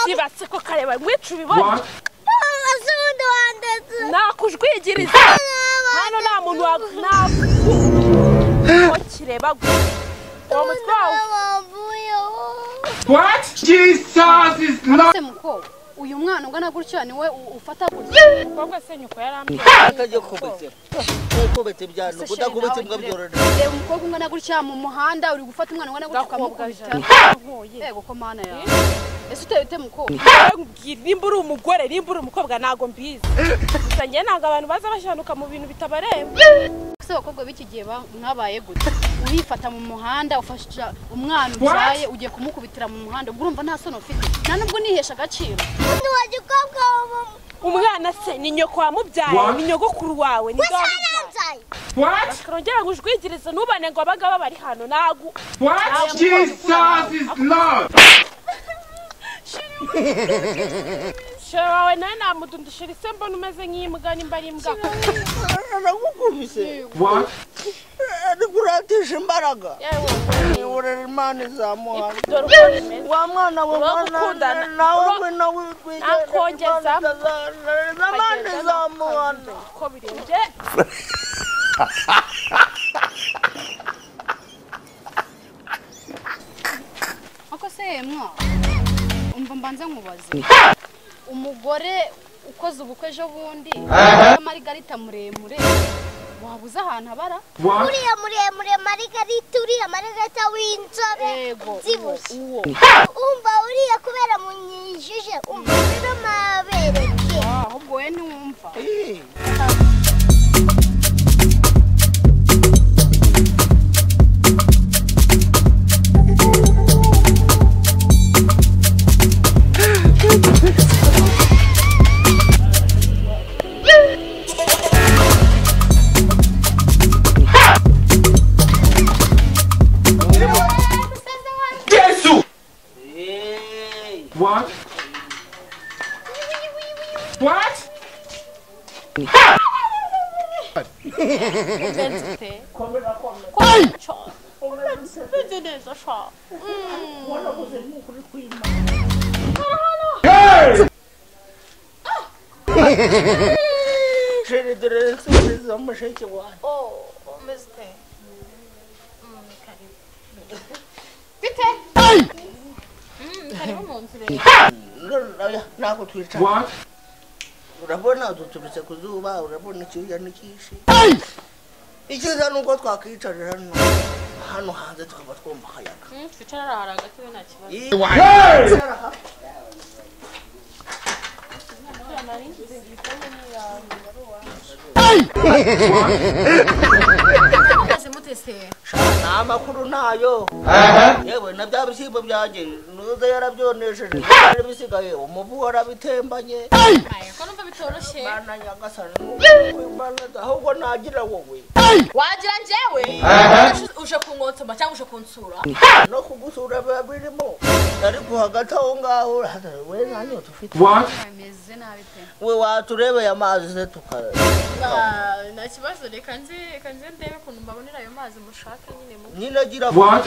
bibatse ko kareba ngwe tubibona nakujwigiriza hano nta muntu wa kireba gwe uwo mutwe wawe What? Jesus is not. se mukobwa uyu mwana ungana gutya ni we u- ufata gutya kobwe se nyoko yarambye atajya kubitse kubitse byano kudakubitse mbwa byorora reba umukobwa ungana gutya mu muhanda uri gufata umwana ungana gutya ukamukubita nkuye yego ko mana yawe ese uteye ute mukobwa nkubwira nimba uri umugore nimba uri umukobwa ntago mbizi gusa njye ntabwo abantu baza bashanuka mu bintu bitabareba ese abakobwa b'iki gihe ba- mwabaye gute urifata mu muhanda ufasha umwana ubyaye ugiye kumukubitira mu muhanda ubwo urumva nta soni ufite nta nubwo unihesha agaciro umwana se ni nyoko wamubyaye ni nyogokuru wawe ni dore What? karongera ngo ujwigirize ntubane ngo abagabo bari hano ntago What? Jesus is not. shora wawe nawe namudundishira isembona umeze nk'imbwa nimba ari imbwa aragukubise What? arikuratesha imbaraga yewe urera imana izamuhana dore uko bimeze wa mwana we Uba mwana gukundana. nawe Uba- we nawe twigeze Nakongeza. imana izamuhana uko birenze nk'uko se yemwa umva mbanza nkubaze umugore ukoze ubukwe ejo bundi amarigarita muremure wabuze ahantu abara What? uriya muremure marigarita uriya marigarita w'inzobe yego zibushe uwo umva uriya kubera munyijije umva rero mabereke ahubwo we ntiwumva Jesus. What? What? ufite bimeze neza shora Hey! sheri dore nsubiza mushiki wanjye Ngarura, ntabwo twicara What? urabona duturutse ku zuba urabona icyuya n'ikishi icyiza ni uko twakwicarira hano hano hanze tukaba twumva akayaga twicarara hari agatebe nta kibazo Hey! Sha, nta makuru ntayo yewe na bya bishyimbo byanjye nuza yarabyonesheje byari bisigaye umuvu warabitembanye mana nyagasani nkukwibanaza ahubwo nagira wowe wagira njyewe uje kungotsoma cyangwa uje kunsura no kugusura biba birimo ariko hagati aho ngaho hatari we nanyo dufite What? bimeze nabi pe we waturebeye amazi se tukara nta kibazo reka nzi reka nzi ndebe ukuntu mbabonera ayo mazi mushaka nyine mu nyine agira What?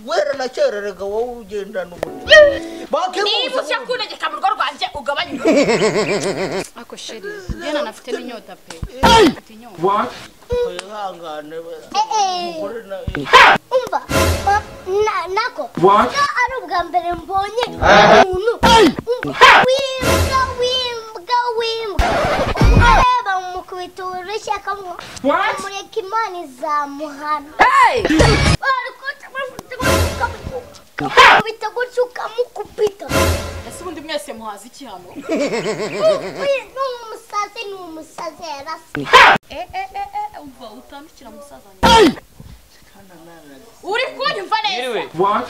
wera nakererega wowe ugendana ubuntu niba uje kunegeka mu rugo rwanjye ugabanye ako sheri diana nafite n'inyota pe afite inyota What? wihangane we Eh, eh, Muri na- umva ma- na- nako What? ko ari ubwa mbere mbonye umuntu umva w'imbwa w'imbwa w'imbwa umwe reba mukubita urushyi akamwa What? amureka imana izamuhana Bari kutse bafite gutya ukamukubita. Ukamukubita gutya ukamukubita ese ubundi mwese muhaza iki hano Uyu ni umusazi ni umusazi yarasa umva utandukira musaza uri kunyumva neza What?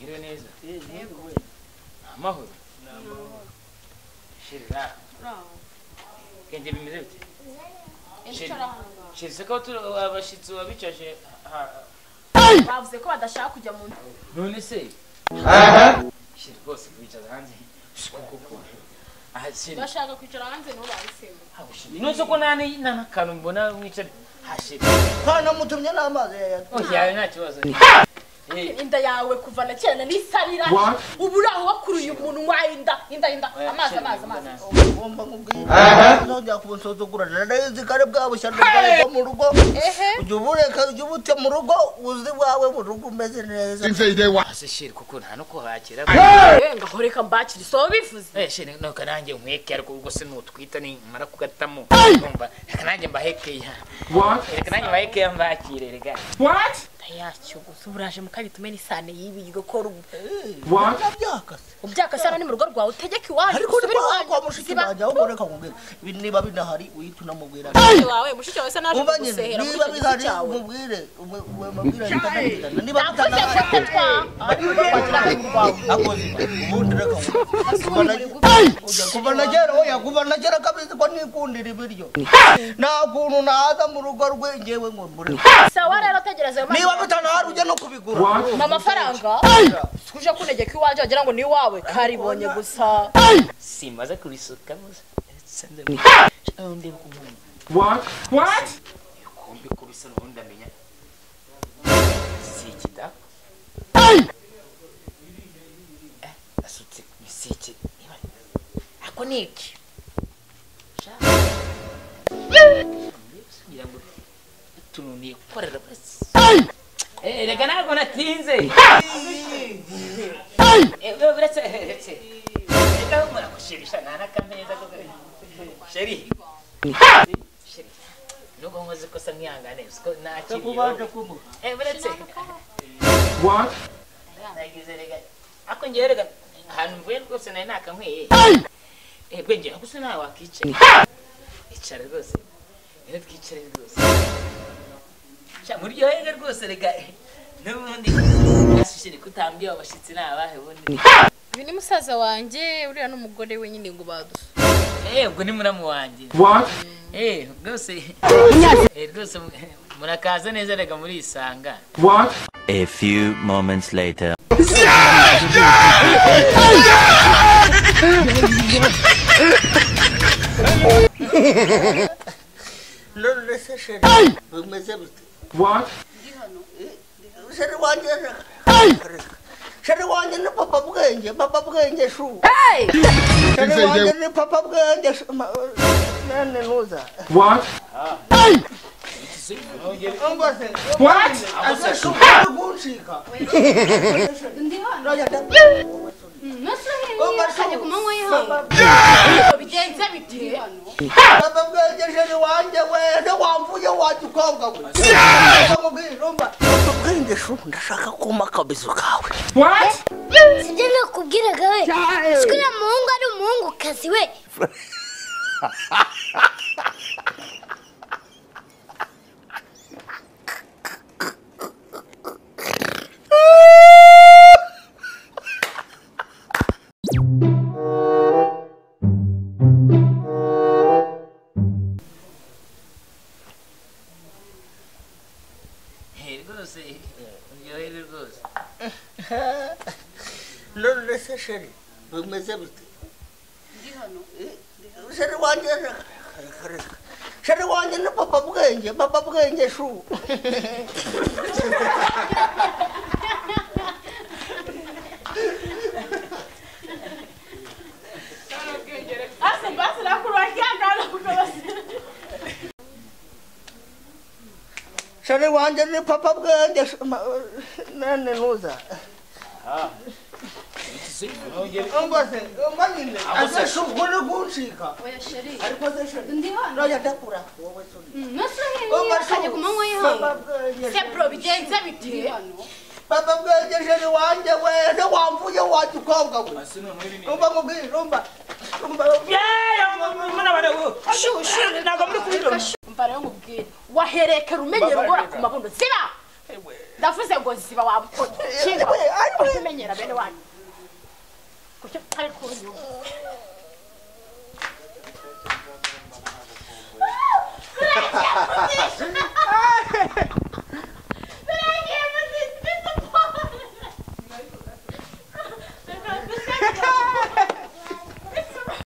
Ngire neza. Amahoro. Sheri ra. Kenge bimeze bite? Sheri. Sheri se ko tu abashitsi babicaje ha- bavuze ko badashaka kujya mu nzu none se. Sheri rwose kubicaza hanze. Kuko. Ah sheri. bashaka kwicara hanze nibo bahisemo haba sheri. Nonse ko nani nana kanu mbona wicara. Ha sheri. hanamutumye n'amazi yayatwa Oya nta kibazo. inda yawe kuva na kera nisarira What? ubu uraho wakuruye umunwa inda inda inda amazi amazi amazi ugomba nkubwira uzongera kunsuzugura narayizi kare bwabushya bwo mu rugo ujya ubureka ujya ubute mu rugo uzi wawe mu rugo umeze neza say they want. ase sheri kuko nta no kuhakira Eh, ngaho reka mbakire isoba bivuze Eh, sheri nuko nanjye nkweke ariko ubwo se nutwita nimara kugatamo Urumva, reka nanjye mbahekeya What? reka nanjye mbahekeya mbakire rega What? ndayacyogoza ubu uraje mu kabitume n'isane y'ibi igakora ubu What? byakase ubyaka sana ni mu rugo rwawe utegeke iwanyu ariko usubire niba iwanyu wakwa mushiki ziba- wanjye ahubwo reka nkubwire ibi niba binahari uhita unamubwira mushiki wawe mushiki wawe se naje vuba nyine kugusehera niba kuri icyo bihari giti cyawe umubwire umwe- umwe mubwire ahita anakurikirana. niba bitanahari kuva na kera oya kuva na kera kabisa ko nikundira ibiryo nta kuntu naza mu rugo rwe ngewe ngo mbure sawa rero tegereza ayo mazi niba bitanahari ujya no kubigura What? ni amafaranga uje kunegeka iwanjye wagira ngo ni iwawe karibonye gusa simbaza kurisuka gusa Sandra, ndeba ukuntu What? What? kumbi kubisa n'ubundi amenya si ikida Eh, asutse misike ako ni iki Sha. kugira ngo utuntu nikorera basi. Eh, reka ntabwo natinze Eh, we uretse uretse reka humura ko sheri sha nta n'akameza ko sheri sheri nubwo nkoze ikosa mwihangane siko nakiriye Eh, uretse What? nagize rega ako ngewe rega ahantu mvuye rwose nari nakanyweye ebwe ngewe gusa nawe wakicara icara rwose rero twicare rwose Sha, muryoherwe rwose rega n'ubundi ashishire kutambiye abashyitsi ni abahe ubundi uyu ni musaza wanjye uriya n'umugore we nyine ngo badusuke Eh, ubwo ni muramu wanjye What? Eh, rwose Eh, rwose mu- murakaza neza rega murisanga What? A few moments later. none se sheri bimeze bite What? sheri wanjye reka reka sheri wanjye ni papa bwenge papa bwenge shu sheri wanjye ni papa bwenge shu Ma- nane nuza What? ongose What? ase shu uri kunshika Ndoya da- kajya ku manywa y'ihangu bigenze bite Baba bwegejeje wanjye we ntiwamvuye wagikobwa we ubwenge shubu ndashaka kuma akabizu kawe What? sibyo nakubwiraga we siko uriya muhungu ari umuhungukazi we Eh, rwose muryoherwe rwose none se sheri bimeze bite sheri wanjye reka reka reka sheri wanjye ni papa bwenge papa bwenge shubu ase mbase nakuru wakiangana kugabasi sheri wanjye ni papa bwenge shu- Ma- nane nuza ongose omanyine ase shubu uri kunshika oya sheri ariko se sheri ndi hano ndoya dakura wowe suri ntose Oma hino kajya ku manywa y'ihangu Baba bwegeje- sebro bigenze bite ndi hano baba bwegejeje wanjye we ntiwamvuye wagikobwa we rumba nkubwire rumba rumba umva rero ngubwire waherekera umenyera ugora ku mabuno ziba ndavuze ngo ziba wabukoye kinga ujye umenyera bene wanyu kuko ari kunyuma